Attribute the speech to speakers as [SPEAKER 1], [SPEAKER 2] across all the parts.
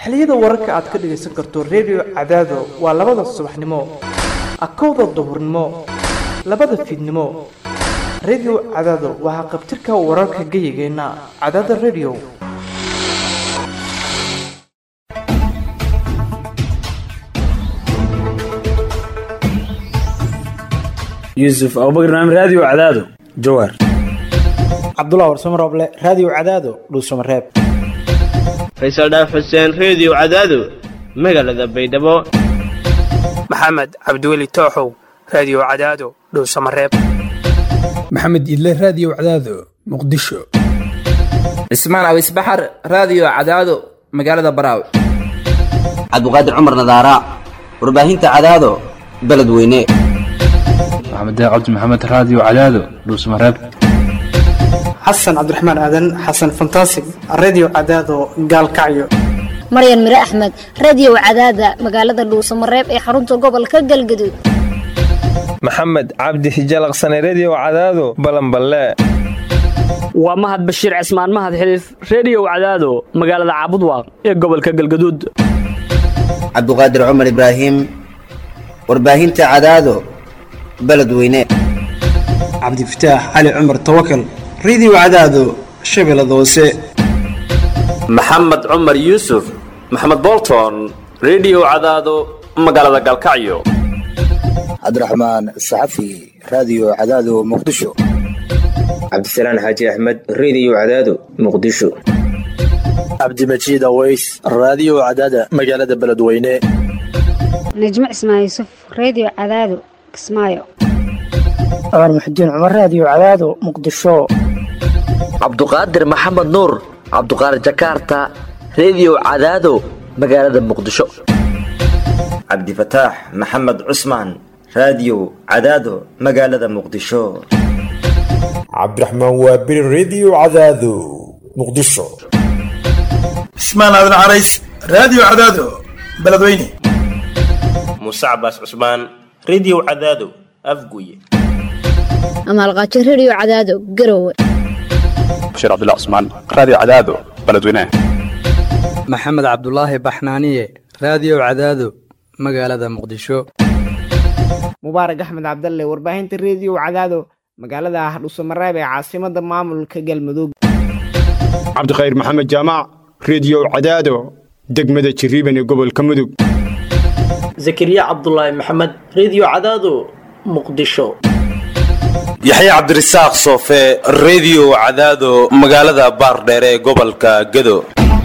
[SPEAKER 1] xilliyada wararka aad ka dhagaysan karto redio cadaado waa labada subaxnimo akowda duhurnimo labada fiidnimo redio cadaado waa haqabtirka wararka geyigeenna cadaada redio
[SPEAKER 2] yuusuf abubakar naam raadiyo cadaado jawaar
[SPEAKER 3] cabdullah warsamo rooble raadiyo cadaado dhuusamareeb
[SPEAKER 4] faysal dhaaf xuseen reediyo cadaado magaalada baydhabo
[SPEAKER 5] maxamed cabdiweli tooxow raadiyo cadaado dhowsamareeb
[SPEAKER 6] maxamed idle raadiyo cadaado muqdisho
[SPEAKER 7] cismaan awis baxar raadiyo cadaado magaalada baraaw
[SPEAKER 8] cabdiqaadir cumar nadaara warbaahinta cadaado beledweyne
[SPEAKER 9] maxamed cabdi maxamed raadiyo cadaado dhuusamareeb
[SPEAKER 3] xasan cabdiraxmaan aadan xasan fantasig reediyo cadaado gaalkacyo
[SPEAKER 10] maryan mire axmed reediyo cadaada magaalada dhuusamareeb ee xarunta gobolka galgaduud
[SPEAKER 11] maxamed cabdi hijalaqsane reediyo cadaado balanballe
[SPEAKER 12] waa mahad bashiir cismaan mahad xiliif reediyo cadaado magaalada caabudwaaq ee gobolka galgaduud
[SPEAKER 8] cabduqaadir cumar ibraahim warbaahinta cadaado beledweyne
[SPEAKER 3] cabdifataax cali cumar tawakal reediyo cadaado shabeellada hoose
[SPEAKER 13] maxamed cumar yuusuf maxamed bolton reediyo cadaado magaalada galkacyo
[SPEAKER 14] cabdiraxmaan saxafi raadiyo cadaado muqdisho
[SPEAKER 15] cabdisalaan xaaji axmed reediyo cadaado muqdisho
[SPEAKER 16] cabdimajiid aweys raadiyo cadaada magaalada beledweyne
[SPEAKER 17] najmo cismaan yuusuf reediyo cadaado kismaayo
[SPEAKER 18] cumar muxudiin cumar raadiyo cadaado muqdisho
[SPEAKER 19] cabduqaadir maxamed nuur cabduqaadir jakaarta reediyo cadaado magaalada muqdisho
[SPEAKER 20] cabdifataax maxamed cusmaan raadiyo cadaado magaalada muqdisho
[SPEAKER 21] cabdiraxmaan waabiri reediyo cadaado muqdisho
[SPEAKER 22] cismaan aadan carays raadiyo cadaado beledweyne
[SPEAKER 13] muuse cabaas cusmaan reediyo cadaado afguye
[SPEAKER 10] amaalqaajo reediyo cadaado garowe
[SPEAKER 23] bashiir cabdilla cusmaan raadiyo cadaado beledweyne
[SPEAKER 24] maxamed cabdulaahi baxnaaniye raadiyo cadaado magaalada muqdisho
[SPEAKER 25] mubaarak axmed cabdalle warbaahinta reediyo cadaado magaalada hadhuusamareeb ee caasimada maamulka galmudug
[SPEAKER 26] cabdikhayr maxamed jaamac reediyo cadaado degmada jiriiban ee gobolka mudug
[SPEAKER 27] zakariya cabdulaahi maxamed reediyo cadaado muqdisho
[SPEAKER 28] yaxya cabdirasaaq soofe reediyo cadaado magaalada baardheere ee gobolka gedo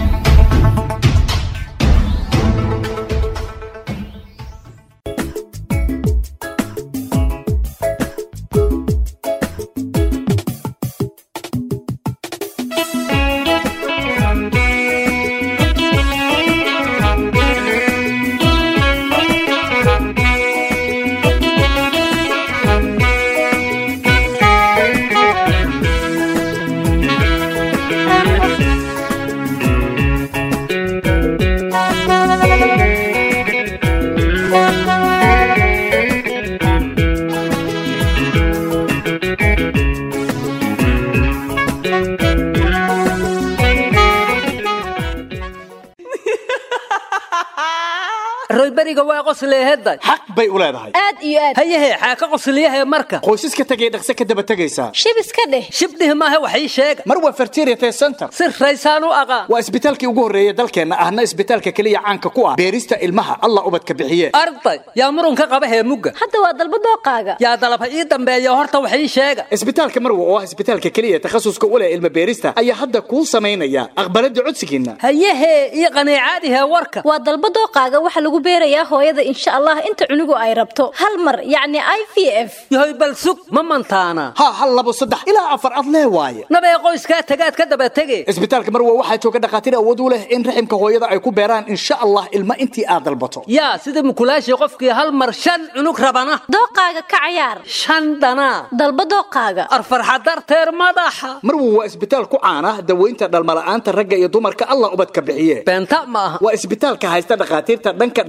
[SPEAKER 29] royberiga waa qosleeheday
[SPEAKER 22] xaq bay u leedahay
[SPEAKER 29] aad iyo aad hayahe xaaka qosliyahe marka
[SPEAKER 22] qoysaska tegay dhaqse ka daba tegaysaa
[SPEAKER 29] shib iska dheh shibdhih maahe wax ii sheega
[SPEAKER 22] mar waa fertiriate center
[SPEAKER 29] si raysaan u aqaan
[SPEAKER 22] waa isbitaalkii ugu horreeyey dalkeenna ahna isbitaalka keliya caanka ku ah beerista ilmaha allah ubadka bixiye
[SPEAKER 29] arday yaa murunka qaba hee mugga
[SPEAKER 10] hadda waa dalba dooqaaga
[SPEAKER 29] yaa dalaba ii dambeeya horta wax ii sheega
[SPEAKER 22] isbitaalka marwa oo ah isbitaalka keliya takhasuska u leh ilma beerista ayaa hadda kuu samaynaya aqbalada codsigiinna
[SPEAKER 29] hayahe ii qaniicaadihe warka
[SPEAKER 10] waa dalba dooqaaga waxa lagu beerayaa hooyada insha allah inta cunugu ay rabto hal mar yacni i v f
[SPEAKER 29] yahoy bal sug ma mantaana
[SPEAKER 22] ha hal labo saddex ilaa afar ad lee waaye
[SPEAKER 29] nabee qoyskaa tagaad ka daba tege
[SPEAKER 22] isbitaalka marwa waxaa jooga dhakhaatiir awood u leh in raximka hooyada ay ku beeraan insha allah ilma intii aad dalbato
[SPEAKER 29] yaa sida mukulaashii qofkii hal mar shan cunug rabana
[SPEAKER 10] dooqaaga ka cayaar
[SPEAKER 29] shan dhanaa
[SPEAKER 10] dalba dooqaaga
[SPEAKER 29] arfarxa darteer madaxa
[SPEAKER 22] marwa waa isbitaal ku caana daweynta dhalmala'aanta ragga iyo dumarka allah ubadka bixiye
[SPEAKER 29] beenta ma aha
[SPEAKER 22] waa isbitaalka haysta dhakhaatiirta dhanka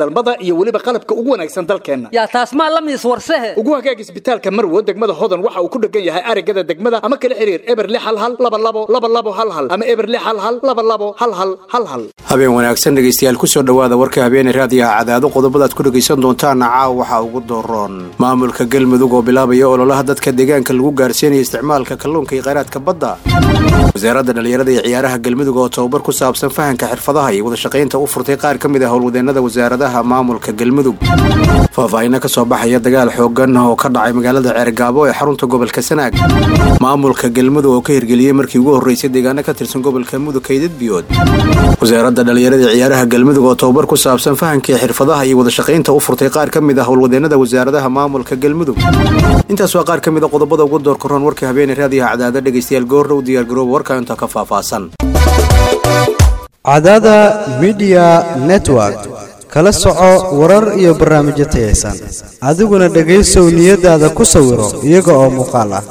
[SPEAKER 22] dhalmada iyo weliba qalabka ugu wanaagsan dalkeenna
[SPEAKER 29] yaa taas maa la miis warsehe
[SPEAKER 22] ugu hagaag isbitaalka marwo degmada hodan waxa uu ku dhegan yahay arigada degmada ama kala xiriir eber lix hal hal laba labo laba labo hal hal ama eber lix hal hal laba labo hal hal hal hal
[SPEAKER 3] habeen wanaagsan dhegaystayaal kusoo dhowaada warka habeene raadiyaha cadaado qodobadaad ku dhegaysan doontaana caawa waxaa ugu dooroon maamulka galmudug oo bilaabaya ololaha dadka deegaanka lagu gaarsiinayo isticmaalka kalluunka iyo kheyraadka badda wasaaradda dhallinyarada iyo ciyaaraha galmudug oo tababar ku saabsan fahanka xirfadaha iyo wadashaqaynta u furtay qaar ka mid ah howlwadeennada wasaaradaha maamulka galmudug faahfaahinno ka soo baxaya dagaal xoogan oo ka dhacay magaalada ceergaabo ee xarunta gobolka sanaag maamulka galmudug oo ka hirgeliyey markii ugu horreysay deegaano ka tirsan gobolka mudug kaydad biyood wasaaradda dhallinyarada iyo ciyaaraha galmudug oo tababar ku saabsan fahanka xirfadaha iyo wadashaqaynta u furtay qaar ka mid ah howlwadeennada wasaaradaha maamulka galmudug intaas waa qaar ka mid a qodobada ugu door karoon warka habeene raadiyaha cadaada dhegaystayaal goorrow diyaargarooba warka inta ka faahfaahsan
[SPEAKER 1] cadaada midiya network kala soco warar iyo barnaamijyo tayaysan adiguna dhegaysow niyadaada ku sawiro iyaga oo muuqaal ah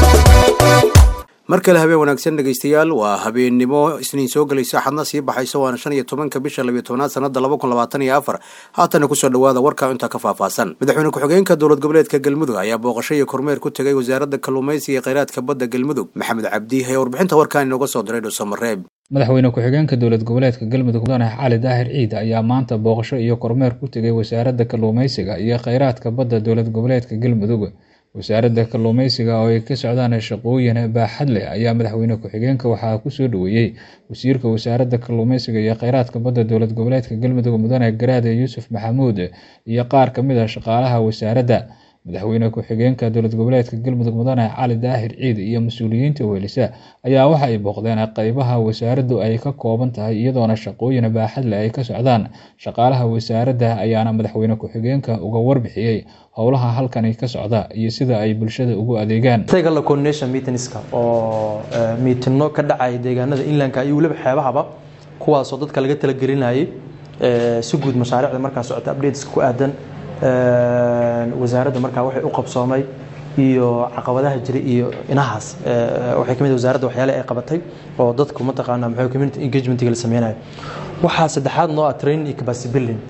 [SPEAKER 3] mar kale habeen wanaagsan dhegaystayaal waa habeennimo isniin soo gelaysa axadna sii baxaysa waana shan iyo tobanka bisha labiyo tobnaad sanada laba kun labaatan iyo afar haatana kusoo dhowaada warka intaa ka faahfaahsan madaxweyne ku-xigeenka dowlad goboleedka galmudug ayaa booqasho iyo kormeer ku tegay wasaaradda kalluumaysiga iyo kheyraadka badda galmudug maxamed cabdi ayaa warbixinta warkaan inooga soo diray dhuusamareeb
[SPEAKER 2] madaxweyne ku-xigeenka dowlad goboleedka galmudug mudane cali daahir ciid ayaa maanta booqasho iyo kormeer ku tegay wasaaradda kalluumaysiga iyo kheyraadka badda dowlad goboleedka galmudug wasaaradda kalluumaysiga oo ay ka socdaan shaqooyin baaxad leh ayaa madaxweyne ku-xigeenka waxaa kusoo dhoweeyey wasiirka wasaaradda kalluumaysiga iyo kheyraadka badda dowlad goboleedka galmudug mudane garaade yuusuf maxamuud iyo qaar ka mid a shaqaalaha wasaaradda madaxweyne ku-xigeenka dowlad goboleedka galmudug mudane cali daahir ciid iyo mas-uuliyiinta weelisa ayaa waxa ay booqdeen qeybaha wasaaraddu ay ka kooban tahay iyadoona shaqooyin baaxad leh ay ka socdaan shaqaalaha wasaaradda ayaana madaxweyne ku-xigeenka uga warbixiyey howlaha halkani ka socda iyo sida ay bulshada ugu adeegaan
[SPEAKER 4] tagala coordination meetingska oo miitino ka dhacaya deegaanada inlandka iyo weliba xeebahaba kuwaasoo dadka laga talagelinayay si guud mashaariicda markaa socota updateska ku aadan wasaaradda markaa waxay u qabsoomay iyo caqabadaha jiray iyo inahaas waxay kamid wasaaradda waxyaale ay qabatay oo dadku mataqaana maxay community engagementiga la sameynayo waxaa saddexaad noo ah training iyo capacity building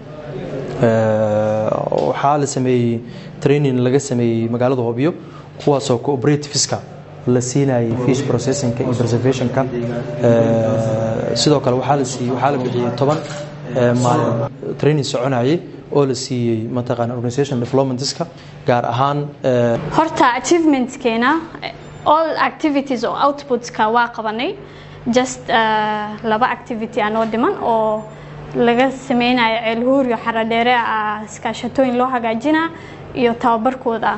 [SPEAKER 4] waxaa la sameeyey training laga sameeyey magaalada hobyo kuwaasoo cooperativeska la siinayay fish processingka iyo preservationka sidoo kale waxaa la siiyey waxaa la bixiyey toban maalin training soconayay oo la siiyey mataqaana organisation developmentska gaar ahaan
[SPEAKER 5] horta achievementskeena all activities oo outputska waa qabanay just laba activity anoo dhiman oo laga sameynayo ceelhuur iyo xaradheere ah iskaashatooyin loo hagaajina iyo tababarkooda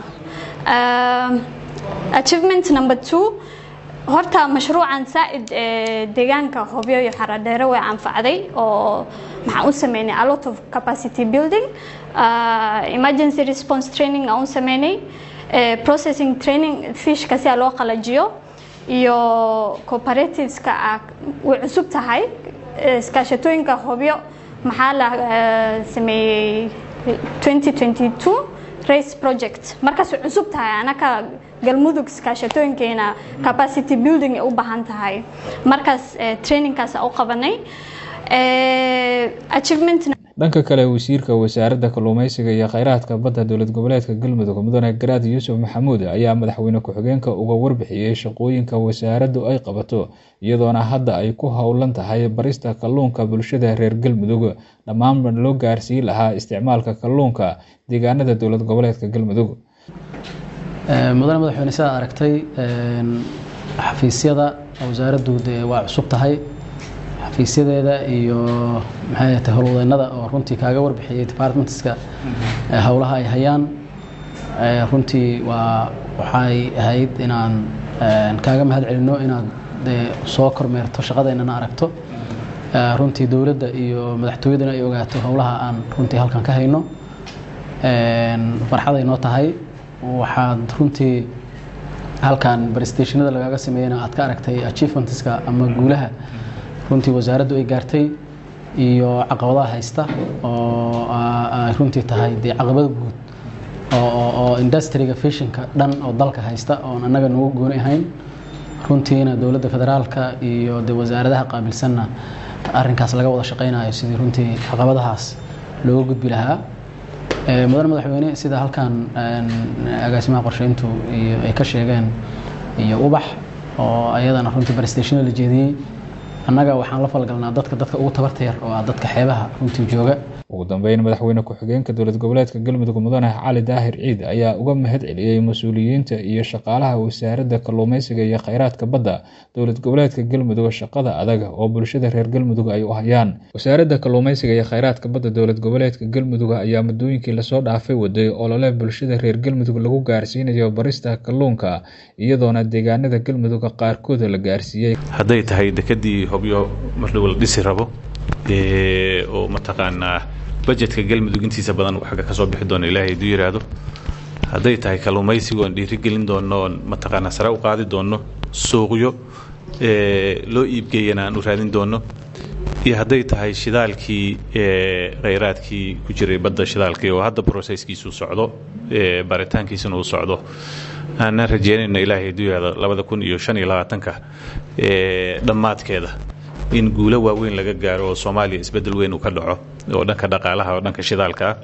[SPEAKER 5] achievement number two horta mashruucan saa-id ee deegaanka hobyo iyo xaradheere way anfacday oo maxaan u sameynay a lot of capacity building uh, emergency response training aan u sameynay uh, processing training fishka si a loo qalajiyo iyo cooperativeska ah way cusub tahay iskaashatooyinka hobyo maxaa la uh, sameeyey 2022 race project markaas way cusub tahay anaka galmudug iskaashatooyinkeena capacity building ay u baahan tahay markaas trainingkaas u qabanay achievement
[SPEAKER 2] dhanka kale wasiirka wasaaradda kalluumaysiga iyo kheyraadka badda dowlad goboleedka galmudug mudane garaad yuusuf maxamuud ayaa madaxweyne ku-xigeenka uga warbixiyey shaqooyinka wasaaraddu ay qabato iyadoona hadda ay ku howlan tahay barista kalluunka bulshada reer galmudug dhammaan loo gaarsiin lahaa isticmaalka kalluunka deegaanada dowlad goboleedka galmudug
[SPEAKER 6] mudane madaxweyne sidaad aragtay xafiisyada wasaaraddu dee waa cusub tahay xafiisyadeeda iyo maxay tahay howlwadeennada oo runtii kaaga warbixiyey departmentska howlaha ay hayaan runtii waa waxay ahayd inaan kaaga mahad celinno inaad dee soo kormeerto shaqadeennana aragto runtii dowladda iyo madaxtooyadana ay ogaato howlaha aan runtii halkan ka hayno farxaday noo tahay waxaad runtii halkan barstationada lagaaga sameeyena aad ka aragtay achievementska ama guulaha runtii wasaaraddu ay gaartay iyo caqabadaha haysta oo ay runtii tahay dee caqabada guud oo industriga fishinka dhan oo dalka haysta oon annaga nagu gooni ahayn runtiina dowladda federaalka iyo de wasaaradaha qaabilsanna arrinkaas laga wada shaqaynayo sidii runtii caqabadahaas looga gudbi lahaa mudane madaxweyne sida halkan agaasimaha qorsheyntu iyo ay ka sheegeen iyo ubax oo ayadana runtii barstationa la jeediyey annaga waxaan la falgalnaa dadka dadka ugu tabarta yar oo ah dadka xeebaha runtii jooga
[SPEAKER 2] ugu dambeyn madaxweyne ku-xigeenka dowlad goboleedka galmudug mudane cali daahir ciid ayaa uga mahad celiyey mas-uuliyiinta iyo shaqaalaha wasaaradda kalluumeysiga iyo kheyraadka badda dowlad goboleedka galmudug shaqada adag oo bulshada reer galmudug ay u hayaan wasaaradda kalluumeysiga iyo kheyraadka badda dowlad goboleedka galmudug ayaa muddooyinkii lasoo dhaafay waday olole bulshada reer galmudug lagu gaarsiinayo barista kalluunka iyadoona deegaanada galmudug qaarkooda la gaarsiiyey
[SPEAKER 7] hadday tahay dekadii hobyo marnaba la dhisi rabo oo mataqaanaa bajetka galmudug intiisa badan xagga ka soo bixi doono ilaahay haduu yidhaahdo hadday tahay kalluumaysiga oon dhiirigelin doono oon mataqaanaa sare u qaadi doono suuqyo loo iibgeeyana aan u raadin doono iyo hadday tahay shidaalkii kheyraadkii ku jiray badda shidaalkii oo hadda processkiisu socdo baritaankiisuna uu socdo aanan rajeynayno ilaahay haduu yidhaahdo labada kun iyo shan iyo labaatanka dhammaadkeeda in guulo waaweyn laga gaaro oo soomaaliya isbeddel weyn uu ka dhaco oo dhanka dhaqaalaha oo dhanka shidaalka ah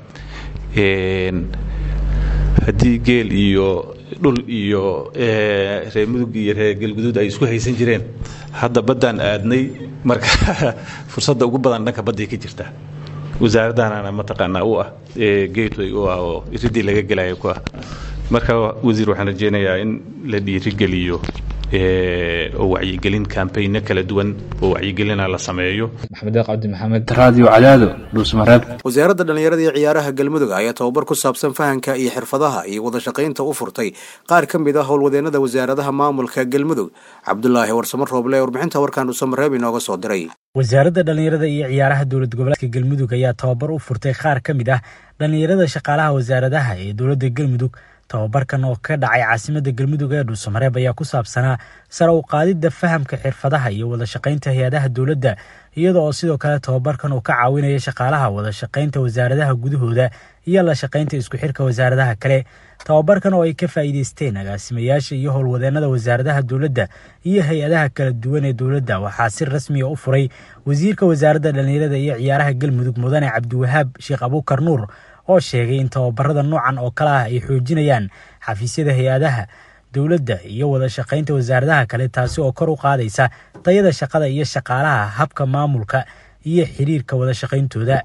[SPEAKER 7] haddii geel iyo dhul iyo reer mudug iyo reer galguduud ay isku haysan jireen hadda baddaan aadnay marka fursadda ugu badan dhanka badday ka jirta wasaaraddaanana mataqaanaa u ah gateway u ah oo iridii laga gelayo ku ah marka wasiir waxaan rajeynayaa in la dhiirigeliyo oo wacyigelin kambayno kala duwan oo wacyigelina la sameeyo
[SPEAKER 2] maxamed cabdi maxamed
[SPEAKER 28] radio cadaado dhuusmareeb
[SPEAKER 3] wasaaradda dhallinyarada iyo ciyaaraha galmudug ayaa tababar ku saabsan fahanka iyo xirfadaha iyo wadashaqaynta u furtay qaar ka mid ah howlwadeenada wasaaradaha maamulka galmudug cabdulaahi warsamo rooble warbixinta warkaan dhuusamareeb inooga soo diray
[SPEAKER 8] wasaaradda dhallinyarada iyo ciyaaraha dowlad goboleedka galmudug ayaa tababar u furtay qaar ka mid ah dhallinyarada shaqaalaha wasaaradaha ee dowladda galmudug tababarkan oo ka dhacay caasimadda galmudug ee dhuusamareeb ayaa ku saabsanaa sare u qaadidda fahamka xirfadaha iyo wadashaqaynta hay-adaha dowladda iyada oo sidoo kale tababarkan uu ka caawinaya shaqaalaha wadashaqaynta wasaaradaha gudahooda iyo la shaqaynta isku xirka wasaaradaha kale tababarkan oo ay ka faa'iideysteen agaasimayaasha iyo howlwadeenada wasaaradaha dowladda iyo hay-adaha kala duwan ee dowladda waxaa si rasmiya u furay wasiirka wasaaradda dhallinyarada iyo ciyaaraha galmudug mudane cabdiwahaab sheekh abuukar nuur oo sheegay in tababarada noocan oo kale ah ay xoojinayaan xafiisyada hay-adaha dowladda iyo wada shaqaynta wasaaradaha kale taasi oo kor u qaadaysa tayada shaqada iyo shaqaalaha habka maamulka iyo xiriirka wada shaqayntooda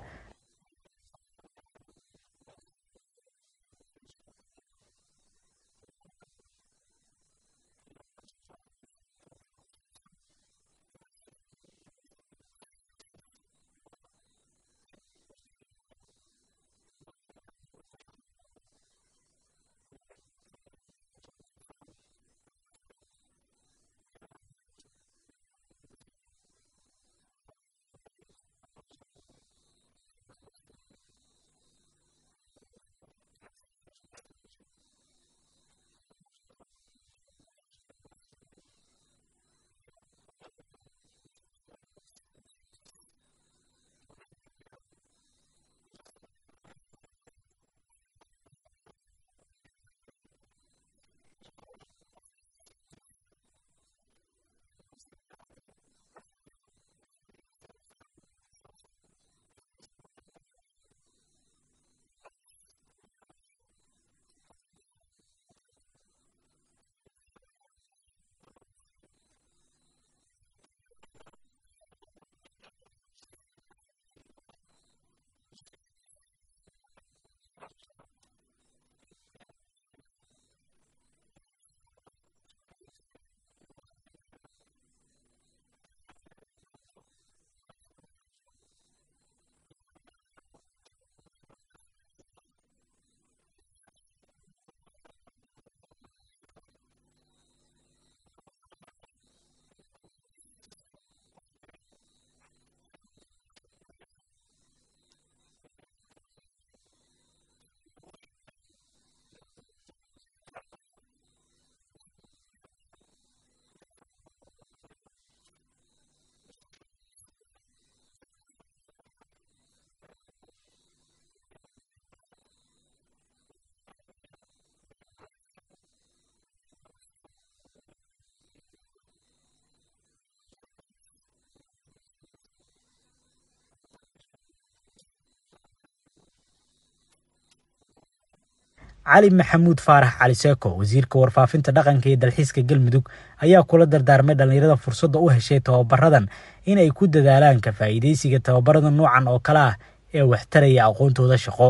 [SPEAKER 8] cali maxamuud faarax cali seeko wasiirka warfaafinta dhaqanka iyo dalxiiska galmudug ayaa kula dardaarmay dhallinyarada fursadda u heshay tababaradan inay ku dadaalaan ka faa'iidaysiga tababarada noocan oo kale ah ee waxtaraya aqoontooda shaqo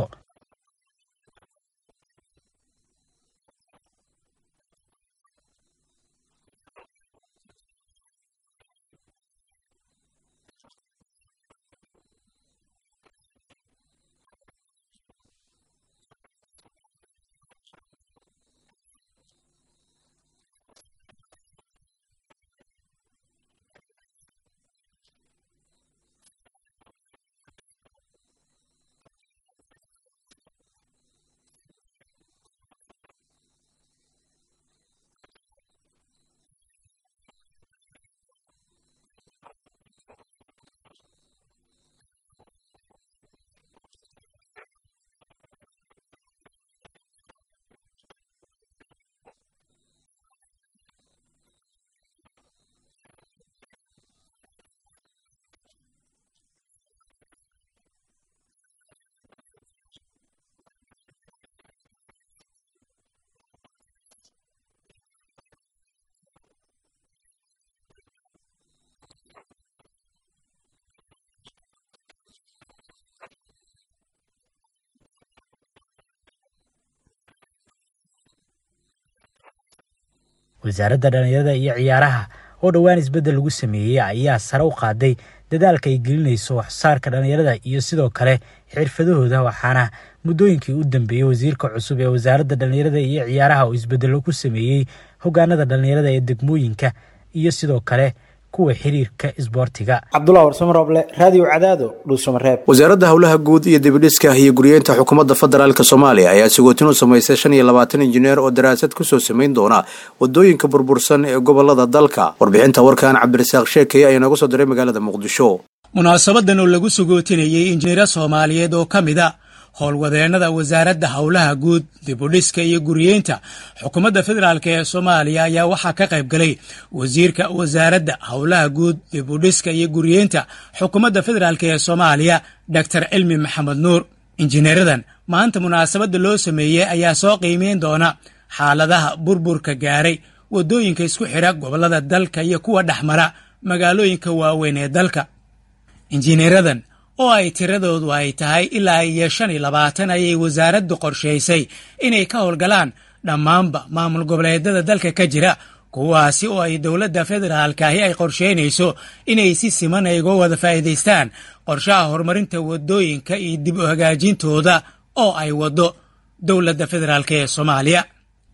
[SPEAKER 8] wasaaradda dhallinyarada iyo ciyaaraha oo dhowaan isbeddel lagu sameeyey ayaa sare u qaaday dadaalka ay gelinayso waxsaarka dhallinyarada iyo sidoo kale xirfadahooda waxaana muddooyinkii u dambeeyey wasiirka cusub ee wasaaradda dhallinyarada iyo ciyaaraha oo isbeddello ku sameeyey hogaanada dhallinyarada ee degmooyinka iyo sidoo kale kuwa xiriirka isboortiga
[SPEAKER 9] cabdullah warsamo rooble raadiyo cadaado dhuusamareeb
[SPEAKER 3] wasaaradda howlaha guud iyo dibidhiska iyo guryeynta xukuumadda federaalk soomaaliya ayaa sigootin u samaysay shan iyo labaatan injineer oo daraasad kusoo samayn doona wadooyinka burbursan ee gobolada dalka warbixinta warkan cabdirasaaq sheekeye ayaa nooga soo diray magaalada muqdisho
[SPEAKER 11] munaasabadan oo lagu sagootinayey injineero soomaaliyeed oo ka mid a howlwadeennada wasaaradda howlaha guud dibudhiska iyo guriyeynta xukuumadda federaalk ee soomaaliya ayaa waxaa ka qayb galay wasiirka wasaaradda howlaha guud dibudhiska iyo guriyeynta xukuumadda federaalk ee soomaaliya doctor cilmi maxamed nuur injineeradan maanta munaasabadda loo sameeyey ayaa soo qiimeyn doona xaaladaha burburka gaaray waddooyinka isku xidha gobollada dalka iyo kuwa dhexmara magaalooyinka waaweyn ee dalka injineeradan oo ay tiradoodu ay tahay ilaa iyo shan iyo labaatan ayay wasaaraddu qorshaysay inay ka howlgalaan dhammaanba maamul goboleedyada dalka ka jira kuwaasi oo ay dowladda federaalkaahi ay qorsheynayso inay si siman ay uga wada faa'iidaystaan qorshaha horumarinta waddooyinka iyo dib u hagaajintooda oo ay waddo dowladda federaalk ee soomaaliya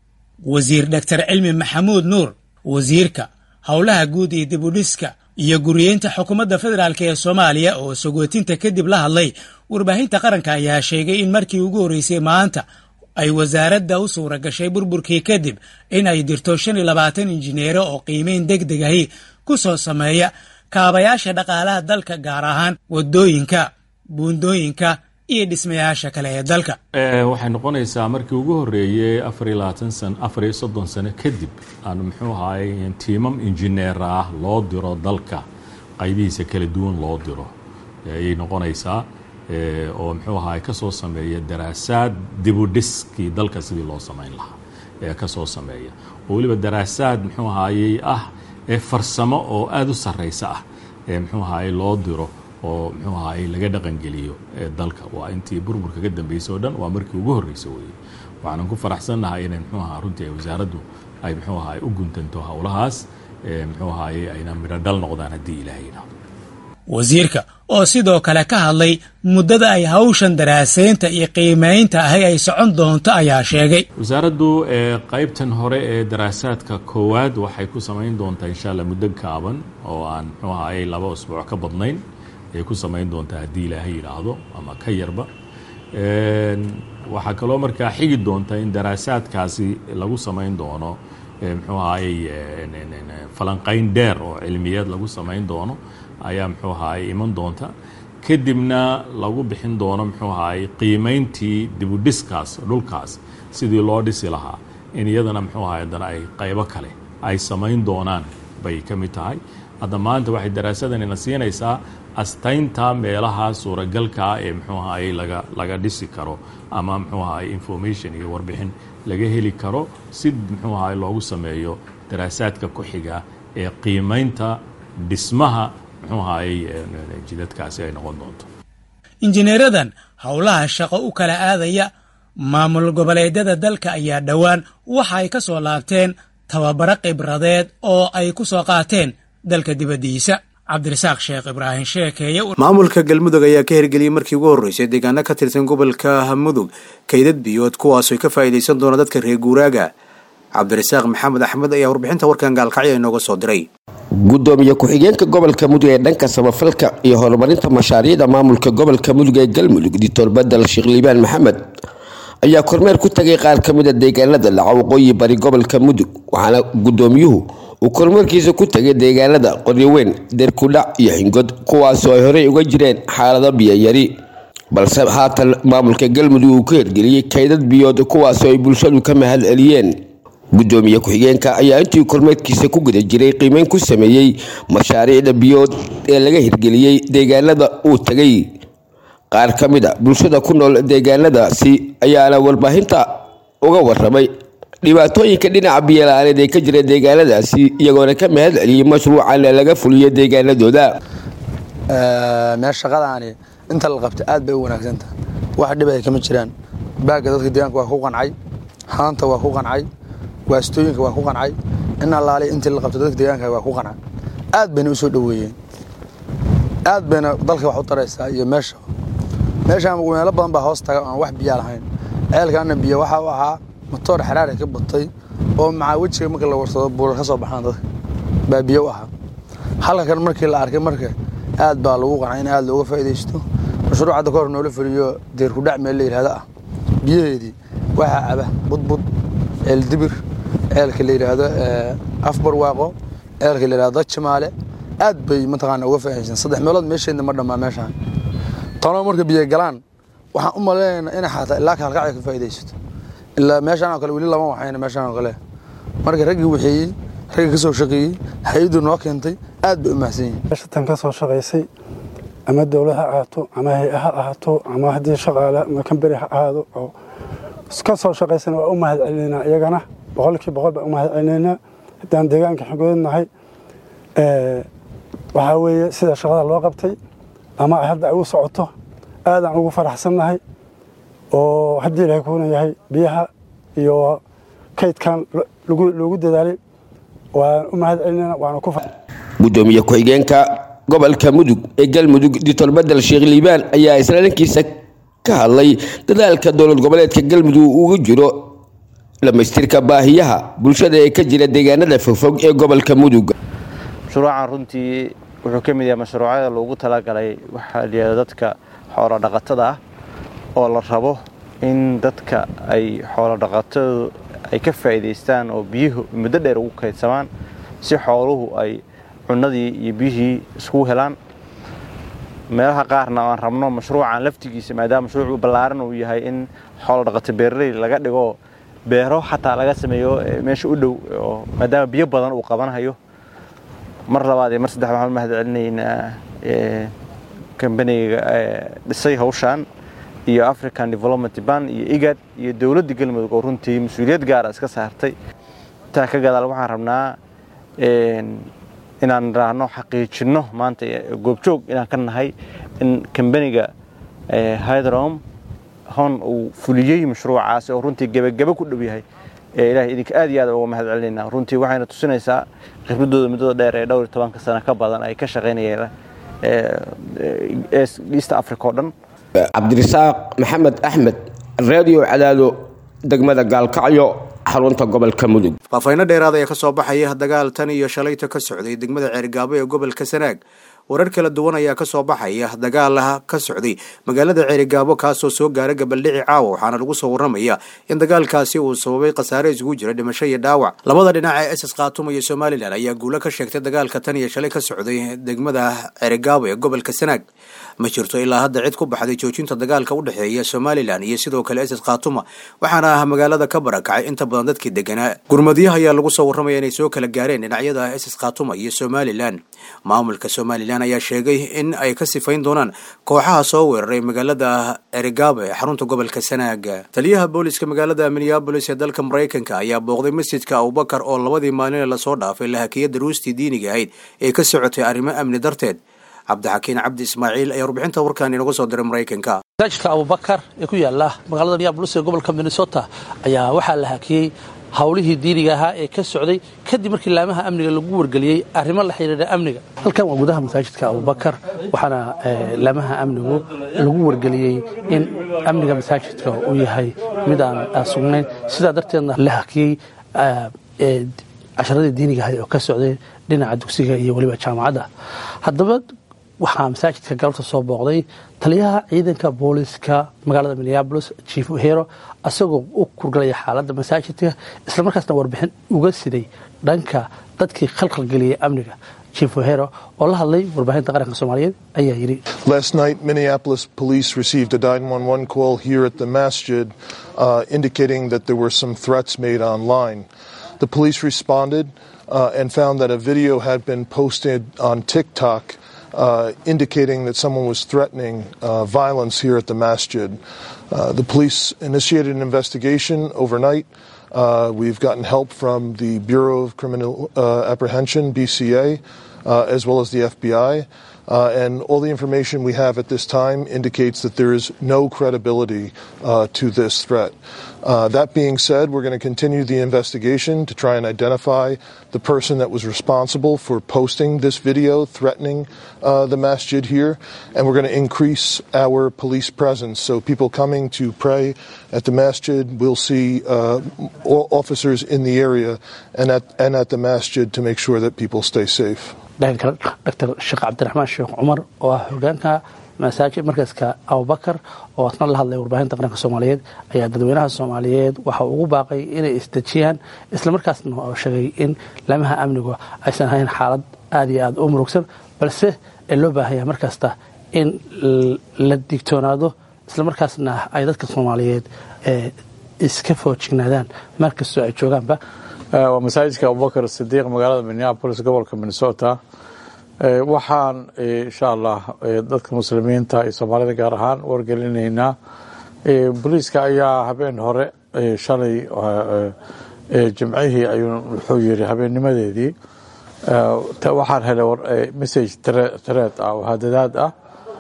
[SPEAKER 11] wasiir doctor cilmi maxamuud nuur wasiirka howlaha guud iyo dibudhiska iyo guriyeynta xukuumadda federaalk ee soomaaliya oo sagootinta kadib la hadlay warbaahinta qaranka ayaa sheegay in markii ugu horreysay maanta ay wasaaradda u suura gashay burburkii kadib in ay dirto shan iyo labaatan injineero oo qiimeyn deg deg ahi ku soo sameeya kaabayaasha dhaqaalaha dalka gaar ahaan waddooyinka buundooyinka iyo dhismayaasha kale ee dalka
[SPEAKER 12] waxay noqonaysaa markii ugu horreeyey afar iyo labaatan san afar iyo soddon sano kadib aan muxuu ahaay tiimam injineer ah loo diro dalka qaybihiisa kala duwan loo diro ayay noqonaysaa oo muxuu ahaay ka soo sameeya daraasaad dibudhiskii dalka sidii loo samayn lahaa ee ka soo sameeya oo weliba daraasaad muxuu ahaayey ah ee farsamo oo aada u sarraysa ah ee muxuu ahaay loo diro oo muxuu ahaay laga dhaqangeliyo ee dalka waa intii burburka ka dambeysay oo dhan waa markii ugu horreysay weeye waxaanan ku faraxsannahay inay muxuu ahaa runtii ay wasaaraddu ay muxuu ahaay u guntanto howlahaas ee muxuu ahaayey ayna midho dhal noqdaan haddii ilaahay yidhaahdo
[SPEAKER 11] wasiirka oo sidoo kale ka hadlay muddada ay hawshan daraasaynta iyo qiimaynta ahi ay socon doonto ayaa sheegay
[SPEAKER 12] wasaaraddu qaybtan hore ee daraasaadka koowaad waxay ku samayn doontaa insha allah muddo gaaban oo aan muxuu ahaayey laba usbuuc ka badnayn ay ku samayn doontaa haddii ilaahay yidhaahdo ama ka yarba waxaa kaloo markaa xigi doonta in daraasaadkaasi lagu samayn doono muxuu ahaayey falanqayn dheer oo cilmiyeed lagu samayn doono ayaa muxuu ahaayey iman doonta kadibna lagu bixin doono muxuu ahaayey qiimayntii dibudhiskaas dhulkaas sidii loo dhisi lahaa in iyadana muxuu ahaay haddana ay qaybo kale ay samayn doonaan bay ka mid tahay hadda maanta waxay daraasadanina siinaysaa astaynta meelaha suuragalka ah ee muxuu ahaayey laga laga dhisi karo ama muxuu ahaayey information iyo warbixin laga heli karo si muxuu ahaay loogu sameeyo daraasaadka ku xiga ee qiimaynta dhismaha muxuu ahaayey jidadkaasi ay noqon doonto
[SPEAKER 11] injineeradan howlaha shaqo u kala aadaya maamul goboleedyada dalka ayaa dhowaan waxa ay ka soo laabteen tababaro khibradeed oo ay ku soo qaateen dalka dibaddiisa cabdirasaaq sheekh ibraahim sheekeeye
[SPEAKER 3] maamulka galmudug ayaa ka hirgeliyey markii ugu horreysay deegaano ka tirsan gobolka mudug kaydad biyood kuwaasoo ka faa'iidaysan doona dadka reer guuraaga cabdirasaaq maxamed axmed ayaa warbixinta warkan gaalkacyo inooga soo diray
[SPEAKER 13] gudoomiye ku-xigeenka gobolka mudug ee dhanka samafalka iyo horumarinta mashaariicda maamulka gobolka mudug ee galmudug dictor badal sheekh liibaan maxamed ayaa kormeer ku tagay qaar ka mida deegaanada dhaca waqooyi bari gobolka mudug waxaana gudoomiyuhu uu kormeerkiisa ku tagay deegaanada qoryoweyn deerkudhac iyo xingod kuwaasoo ay horey uga jireen xaalado biyayari balse haatan maamulka galmudug uu ka hirgeliyey kaydad biyood kuwaasoo ay bulshadu ka mahad celiyeen gudoomiye ku-xigeenka ayaa intii kormeerkiisa ku guda jiray qiimeyn ku sameeyey mashaariicda biyood ee laga hirgeliyey deegaanada uu tagay qaar ka mid a bulshada ku nool deegaanadaasi ayaana warbaahinta uga waramay dhibaatooyinka dhinaca biyola-aaneed ee ka jira deegaanadaasi iyagoona ka mahad celiyey mashruucan laga fuliyo deegaanadooda
[SPEAKER 14] meel shaqadaani inta la qabta aad bay u wanaagsantaha wax dhib ay kama jiraan baagga dadka deegaanka waa ku qancay haanta waa ku qancay waastooyinka waa ku qancay in allaale intii la qabta dadka deegaanka waa ku qancay aad bayna u soo dhoweeyeen aad bayna dalka wax u taraysaa iyo meesha meeshaan meelo badan baa hoos taga aan wax biyaa lahayn ceelkaana biyo waxa u ahaa matoor xaraari ka batay oo macaa wejiga marka la warsado buurar ka soo baxaan dadka baa biyo u ahaa halka kan markii la arkay marka aad baa lagu qancay in aad looga faa'iidaysto mashruuc hadda kahor noola fuliyo deerkudhac meel la yidhahdo ah biyaheedii waxaa caba budbud ceel dibir ceelka la yidhaahdo afbarwaaqo ceelka la yidhahdo jimaale aad bay mataqaana uga faa'iidaysan saddex meelood meesheedna ma dhammaa meeshaan tanoo marka biyo galaan waxaan u maleynaynaa inay xataa ilaa kaalkacya ka faa'iidaysato ilaa meeshaan oo kale weli lama waxayna meeshaan oo kale marka raggii waxeeyey raggii ka soo shaqeeyey hay-addu noo keentay aad bay u mahadsan yihiin
[SPEAKER 15] meeshatan ka soo shaqaysay ama dowlad ha ahaato ama hay-a ha ahaato ama haddii shaqaale ama kamberi ha ahaado oo ka soo shaqaysana waa u mahad celinaynaa iyagana boqolkii boqol baan u mahad celinaynaa haddaan deegaanka xigoodannahay waxaa weeye sida shaqada loo qabtay ama hadda ay u socoto aadaan ugu faraxsannahay oo haddii ilahay kuuna yahay biyaha iyo kaydkan loogu dadaalay waan u mahad celinayna waana ku
[SPEAKER 13] gudoomiye ku-xigeenka gobolka mudug ee galmudug dictor badel sheekh liibaan ayaa isla dhankiisa ka hadlay dadaalka dowlad goboleedka galmudug ugu jiro dhamaystirka baahiyaha bulshada ee ka jira deegaanada fogfog ee gobolka mudug
[SPEAKER 16] mashruucan runtii wuxuu ka mid yahay mashruucyada loogu talagalay waxaa layihahda dadka xoolo dhaqatada ah oo la rabo in dadka ay xoolo dhaqatadu ay ka faa'iidaystaan oo biyuhu muddo dheer ugu kaydsamaan si xooluhu ay cunadii iyo biyihii iskugu helaan meelaha qaarna aan rabno mashruucan laftigiisa maadaama mashruuc ballaaran uu yahay in xoolo dhaqato beeraley laga dhigo beero xataa laga sameeyo meesha u dhow oo maadaama biyo badan uu qabanhayo mar labaad iyo mar saddex waxaan u mahad celinaynaa kambaniga dhisay hawshaan iyo african development ban iyo igad iyo dowladda galmudug oo runtii mas-uuliyad gaara iska saartay intaa ka gadaal waxaan rabnaa inaan raahno xaqiijinno maanta goobjoog inaan ka nahay in kambaniga hydrom hon uu fuliyey mashruucaasi oo runtii gebagebe ku dhow yahay ilahay idinka aad iyo aad uga mahad celinayna runtii waxayna tusinaysaa khibradooda muddada dheer ee dhowr iyo tobanka sano ka badan ay ka shaqaynayeen east africa oo dhan
[SPEAKER 13] cabdirasaaq maxamed axmed radio cadaado degmada gaalkacyo xarunta gobolka mudug
[SPEAKER 3] faafayno dheeraad ayaa ka soo baxaya dagaal tan iyo shalayta ka socday degmada ceerigaabo ee gobolka sanaag warar kala duwan ayaa ka soo baxaya dagaalaha ka socday magaalada ceerigaabo kaasoo soo gaara gabaldhici caawa waxaana lagu soo waramaya in dagaalkaasi uu sababay khasaare isugu jira dhimasho iyo dhaawac labada dhinac ee ss khaatuma iyo somalilan ayaa guulo ka sheegtay dagaalka tan iyo shalay ka socday degmada ceerigaabo ee gobolka sanaag ma jirto ilaa hadda cid ku baxday joojinta dagaalka u dhexeeya somalilan iyo sidoo kale ss khaatuma waxaana ah magaalada ka barakacay inta badan dadkii deganaa gurmadyaha ayaa lagu soo waramaya inay soo kala gaareen dhinacyada ss khaatuma iyo somalilan maamulka somalilan somalilan ayaa sheegay in ay ka sifayn doonaan kooxaha soo weeraray magaalada erigabo ee xarunta gobolka sanaaga taliyaha booliska magaalada minneabolis ee dalka maraykanka ayaa booqday masjidka abubakar oo labadii maalin ee lasoo dhaafay la hakiyay daruustii diiniga ahayd ee ka socotay arrimo amni darteed cabdixakiin cabdi ismaaciil ayaa warbixinta warkan inagu soo diray maraykanka
[SPEAKER 17] masaajidka abubakar ee ku yaala magaalada minneabolis ee gobolka minnesota ayaa waxaa la hakiyey howlihii diiniga ahaa ee ka socday kadib markii laamaha amniga lagu wargeliyey arrimo la xidhiidha amniga halkan waa gudaha masaajidka abubakar waxaana laamaha amnigu lagu wargeliyey in amniga masaajidka uu yahay mid aan sugnayn sidaa darteedna la hakiyey casharadii diiniga ahayd oo ka socday dhinaca dugsiga iyo weliba jaamacadda haddaba waxaa masaajidka galabta soo booqday taliyaha ciidanka booliska magaalada minneabolis chief hero isagoo u kurgalaya xaaladda masaajidka islamarkaasna warbixin uga siday dhanka dadkii khalkhalgeliyay amniga chief hero oo la hadlay warbaahinta qaranka soomaaliyeed ayaa yidhi
[SPEAKER 18] Last night, Minneapolis police received a 911 call here at the masjid uh, indicating that there were some threats made online. The police responded uh, and found that a video had been posted on TikTok uh, indicating that someone was threatening uh, violence here at the masjid. Uh, the police initiated an investigation overnight. Uh, we've gotten help from the Bureau of Criminal uh, Apprehension, BCA, uh, as well as the FBI. Uh, and all the information we have at this time indicates that there is no credibility uh, to this threat. Uh, that being said, we're going to continue the investigation to try and identify the person that was responsible for posting this video threatening uh, the masjid here, and we're going to increase our police presence. So people coming to pray at the masjid will see uh, o- officers in the area and at, and at the masjid to make sure that people stay safe.
[SPEAKER 17] dhanka dr sheekh cabdiraxmaan sheekh cumar oo ah hogaanka masaajid markaska abubakar oo asna la hadlay warbaahinta qaranka soomaaliyeed ayaa dadweynaha soomaaliyeed waxa ugu baaqay inay isdejiyaan islamarkaasna oo sheegay in laamaha amnigu aysan ahayn xaalad aada iyo aada u murugsan balse ee loo baahanya markasta in la digtoonaado islamarkaasna ay dadka soomaaliyeed iska foojignaadaan meel kastoo ay joogaanba
[SPEAKER 19] waa masaajidka abubakar sidiiq magaalada minneapolis gobolka minnesota waxaan insha allah dadka muslimiinta iyo soomaalida gaar ahaan wargelinaynaa booliiska ayaa habeen hore shalay jimcihii ayuu wuxuu yiri habeennimadeedii waxaan helay message tareed ah oo hadadaad ah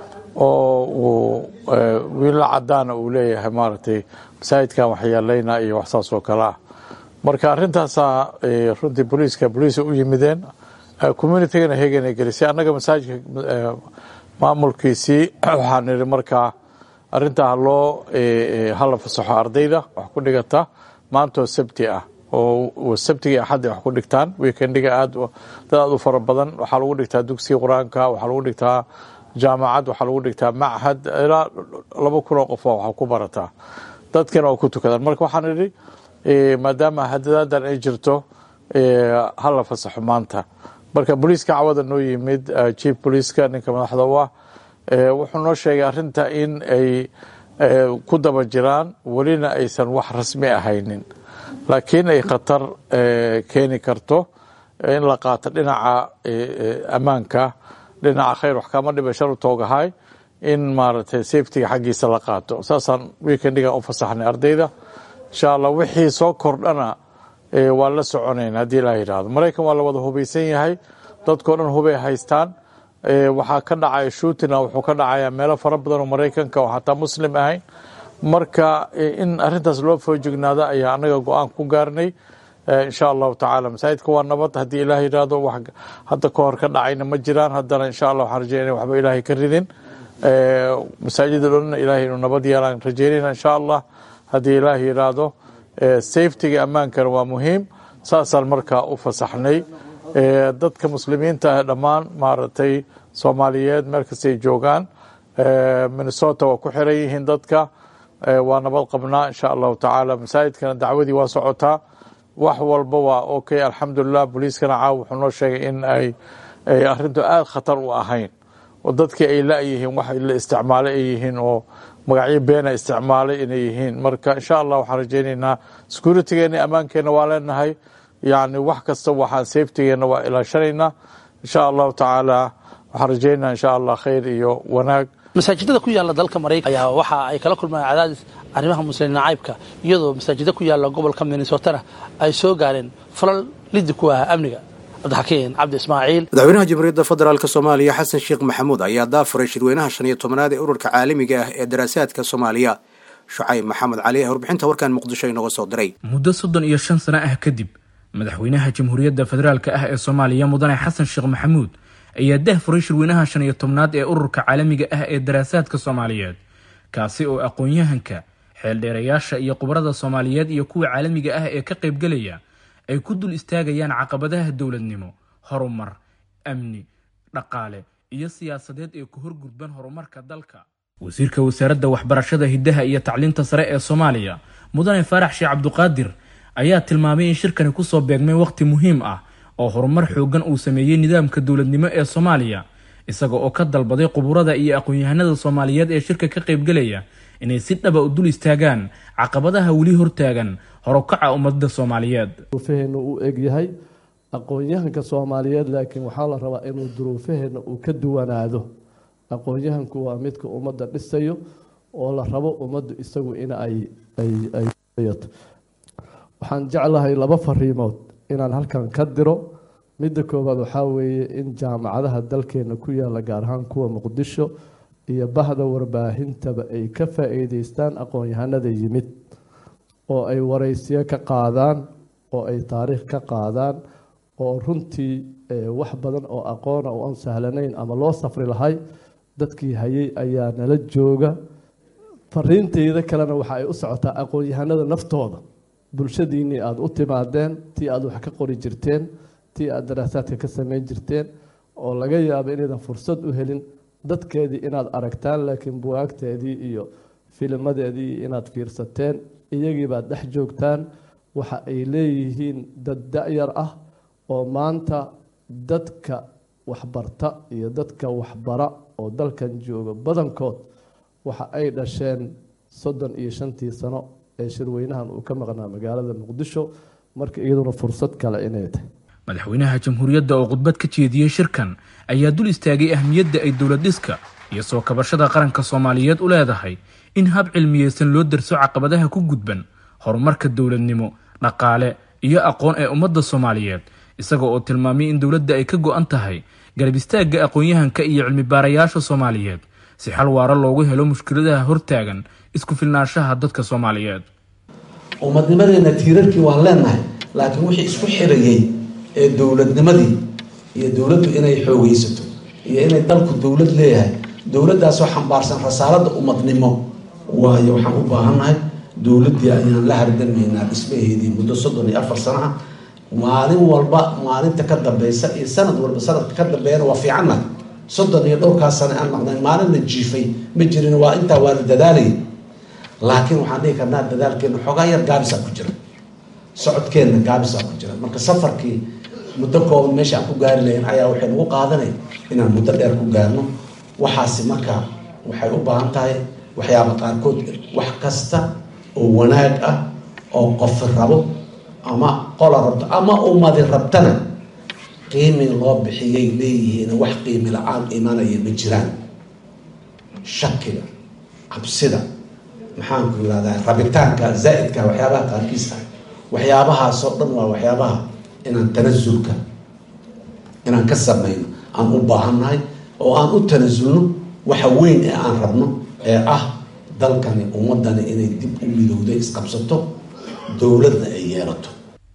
[SPEAKER 19] oo uu wiila cadaana uu leeyahay maaragtay masaajidkan waxyeelaynaa iyo wax saas oo kale ah marka arrintaasaa runtii booliiska booliisa u yimideen communitygana heegana gelisay annaga masaajidka maamulkiisii waxaan nidhi markaa arrintaa haloo hala fasaxo ardayda wax ku dhigata maantoo sabti ah oo sabtigii axadda wax ku dhigtaan weekendiga aad dad aad u fara badan waxaa lagu dhigtaa dugsiga qur-aanka waxaa lagu dhigtaa jaamacad waxaa lagu dhigtaa machad ilaa laba kun oo qofoo wax ku barataa dadkana oo ku tukadaan marka waxaan idhi maadaama hadadaadan ay jirto hala fasaxo maanta marka booliiska cawada noo yimid chief booliiska ninka madaxda u ah wuxuu noo sheegay arinta in ay ku daba jiraan welina aysan wax rasmi ahaynin laakiin ay khatar keeni karto in la qaato dhinaca ammaanka dhinaca khayr wax kama dhiba shar u toogahay in maaragtay safetiga xaggiisa la qaato saasaan weekendigan u fasaxnay ardayda insha allah wixii soo kordhana waa la soconayn haddii ilaa yidhaahdo maraykan waa la wada hubaysan yahay dadkao dhan hubay haystaan waxaa ka dhacaya shuutina wuxuu ka dhacayaa meelo fara badan oo maraykanka oo xataa muslim ahayn marka in arintaas loo foojignaado ayaa anaga go-aan ku gaarnay insha allahu tacaala masaajidka waa nabad haddii ilaah yidhaahdo wax hadda ka hor ka dhacayna ma jiraan haddana insha allah waxaan rajeynaya waxba ilaahay ka ridin masaajida dhanna ilaahay inuu nabad yeelaan rajeynayna insha allah haddii ilaah yidhaahdo safetiga ammaankana waa muhiim saasaan markaa u fasaxnay dadka muslimiinta ah dhammaan maaragtay soomaaliyeed meel kastay joogaan minnesota waa ku xiran yihiin dadka waa nabad qabnaa insha allahu tacaala masaajidkana dacwadii waa socotaa wax walba waa okay alxamdulilah booliiskana caaw wuxuu noo sheegay in ay arintu aada khatar u ahayn oo dadkii ay la-yihiin wax la isticmaalay ay yihiin oo magacyo beena isticmaalay inay yihiin marka insha allah waxaan rajeynaynaa securitygeena ammaankeenna waa leenahay yani wax kasta waxaan safetygeena waa ilaashanaynaa insha allahu tacaala waxaan rajaynaa insha allah khayr iyo wanaag
[SPEAKER 17] masaajidada ku yaala dalka maraykan ayaa waxa ay kala kulmaan cadaadis arrimaha muslim nacaybka iyadoo masaajida ku yaala gobolka minnesotana ay soo gaareen falal lidi ku ah amniga cabdixakiin cabdi ismaaciil
[SPEAKER 3] madaxweynaha jamhuuriyadda federaalk soomaaliya xasan sheekh maxamuud ayaa daafuray shirweynaha shan iyo tobanaad ee ururka caalamiga ah ee daraasaadka soomaaliya shucayb maxamed cali ee warbixinta warkan muqdisho inooga soo diray
[SPEAKER 10] muddo soddon iyo shan sano ah kadib madaxweynaha jamhuuriyadda federaalka ah ee soomaaliya mudane xasan sheekh maxamuud ayaa dahfuray shirweynaha shan iyo tobnaad ee ururka caalamiga ah ee daraasaadka soomaaliyeed kaasi oo aqoon-yahanka xeeldheerayaasha iyo khubarada soomaaliyeed iyo kuwa caalamiga ah ee ka qaybgelaya ay ku dul istaagayaan caqabadaha dowladnimo horumar amni dhaqaale iyo siyaasadeed ee ku horgudban horumarka dalka wasiirka wasaaradda waxbarashada hiddaha iyo tacliinta sare ee soomaaliya mudane faarax sheekh cabduqaadir ayaa tilmaamay in shirkani kusoo beegmay waqti muhiim ah oo horumar xoogan uu sameeyey nidaamka dowladnimo ee soomaaliya isaga oo ka dalbaday quburada iyo aqoon-yahanada soomaaliyeed ee shirka ka qaybgelaya inay si dhaba u dul istaagaan caqabadaha weli hortaagan horukaca ummadda soomaaliyeed
[SPEAKER 20] duruufaheena uu egyahay aqoon-yahanka soomaaliyeed laakiin waxaa la rabaa inuu duruufaheena uu ka duwanaado aqoon-yahanku waa midka ummadda dhisayo oo la rabo ummaddu isagu in ay ayyato waxaan jeclahay laba fariimood inaan halkan ka diro midda koowaad waxaa weeye in jaamacadaha dalkeena ku yaala gaar ahaan kuwa muqdisho iyo bahda warbaahintaba ay ka faa-iideystaan aqoon-yahanada yimid oo ay waraysiyo ka qaadaan oo ay taariikh ka qaadaan oo runtii wax badan oo aqoona oo aan sahlanayn ama loo safri lahay dadkii hayay ayaa nala jooga fariinteyda kalena waxa ay u socotaa aqoon-yahanada naftooda bulshadiinnii aada u timaadeen tii aada wax ka qori jirteen tii aada daraasaadka ka sameyn jirteen oo laga yaabo inaydan fursad u helin dadkeedii inaad aragtaan laakiin buwaagteedii iyo filimadeedii inaad fiirsateen iyagiibaad dhex joogtaan waxa ay leeyihiin dad da-yar ah oo maanta dadka waxbarta iyo dadka waxbara oo dalkan jooga badankood waxa ay dhasheen soddon iyo shantii sano ee shirweynahan uu ka maqnaa magaalada muqdisho marka iyaduna fursad kale inay tahay
[SPEAKER 10] madaxweynaha jamhuuriyadda oo khudbad ka jeediyey shirkan ayaa dul istaagay ahmiyadda ay dowlad dhiska iyo soo kabashada qaranka soomaaliyeed u leedahay in hab cilmiyeysan loo darso caqabadaha ku gudban horumarka dowladnimo dhaqaale iyo aqoon ee ummadda soomaaliyeed isaga oo tilmaamay in dowladda ay ka go-an tahay garab istaagga aqoon-yahanka iyo cilmibaarayaasha soomaaliyeed si xal waaro loogu helo mushkiladaha hortaagan isku filnaanshaha dadka soomaaliyeed
[SPEAKER 21] ummadnimadeena tiirarkii waan leenahay laakiin wixii isku xirayay ee dowladnimadii iyo dowladdu inay xoogeysato iyo inay dalku dowlad leeyahay dowladdaasoo xambaarsan rasaaladda ummadnimo waayo waxaan u baahannahay dowladdii ayaan la hardamaynaa dhismaheedii muddo soddon iyo afar sano ah maalin walba maalinta ka dambeysa iyo sanad walba sanadka ka dambeeyana waa fiicannahay soddon iyo dhowrkaas sane aan maqnayn maalinna jiifay ma jirin waa intaa waa la dadaalayay laakiin waxaan dhihi karnaa dadaalkeena xoogaa yar gaabisaa ku jira socodkeenna gaabisaa ku jira marka safarkii muddo kooban meesha aan ku gaari lahayn ayaa waxay nagu qaadanay inaan muddo dheer ku gaarno waxaasi marka waxay u baahan tahay waxyaaba qaarkood wax kasta oo wanaag ah oo qofi rabo ama qola rabto ama ummadi rabtana qiimi loo bixiyay leeyihiin wax qiimi la-aan imanaya ma jiraan shakiga cabsida maxaanku yirahdaa rabitaanka zaa-idka waxyaabaha qaarkiis ah waxyaabahaasoo dhan waa waxyaabaha inaan tanasulka inaan ka sameyno aan u baahannahay oo aan u tanasulno waxa weyn ee aan rabno ee ah dalkani ummadani inay dib u midowda isqabsato dowladna ay yeelato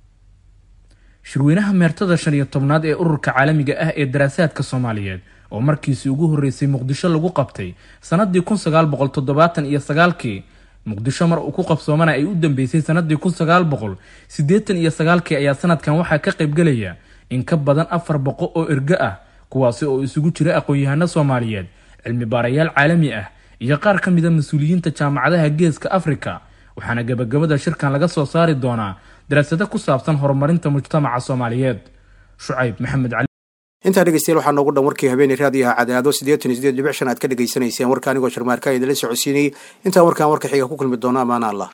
[SPEAKER 10] shirweynaha meertada shan iyo tobnaad ee ururka caalamiga ah ee daraasaadka soomaaliyeed oo markiisii ugu horreysay muqdisho lagu qabtay sanadii kun sagaal boqol toddobaatan iyo sagaalkii muqdisho mar uu ku qabsoomana ay u dambeysay sanadii kun sagaal boqol siddeetan iyo sagaalkii ayaa sanadkan waxaa ka qaybgelaya in ka badan afar boqo oo ergo ah kuwaasi oo isugu jira aqoon-yahano soomaaliyeed cilmi baarayaal caalami ah iyo qaar ka mida mas-uuliyiinta jaamacadaha geeska afrika waxaana gabagabada shirkan laga soo saari doonaa daraasado ku saabsan horumarinta mujtamaca soomaaliyeed shucayb maxamed cali
[SPEAKER 3] intaa dhegeystayaal waxaa noogu dhan warkii habeeney raadiyaha cadaado siddeetan iyo siddeed dhibic shan aad ka dhegaysanayseen warka anigoo sharmaarka idinla socodsiinayay intaan warkaan warka xiga ku kulmi doono amaana allah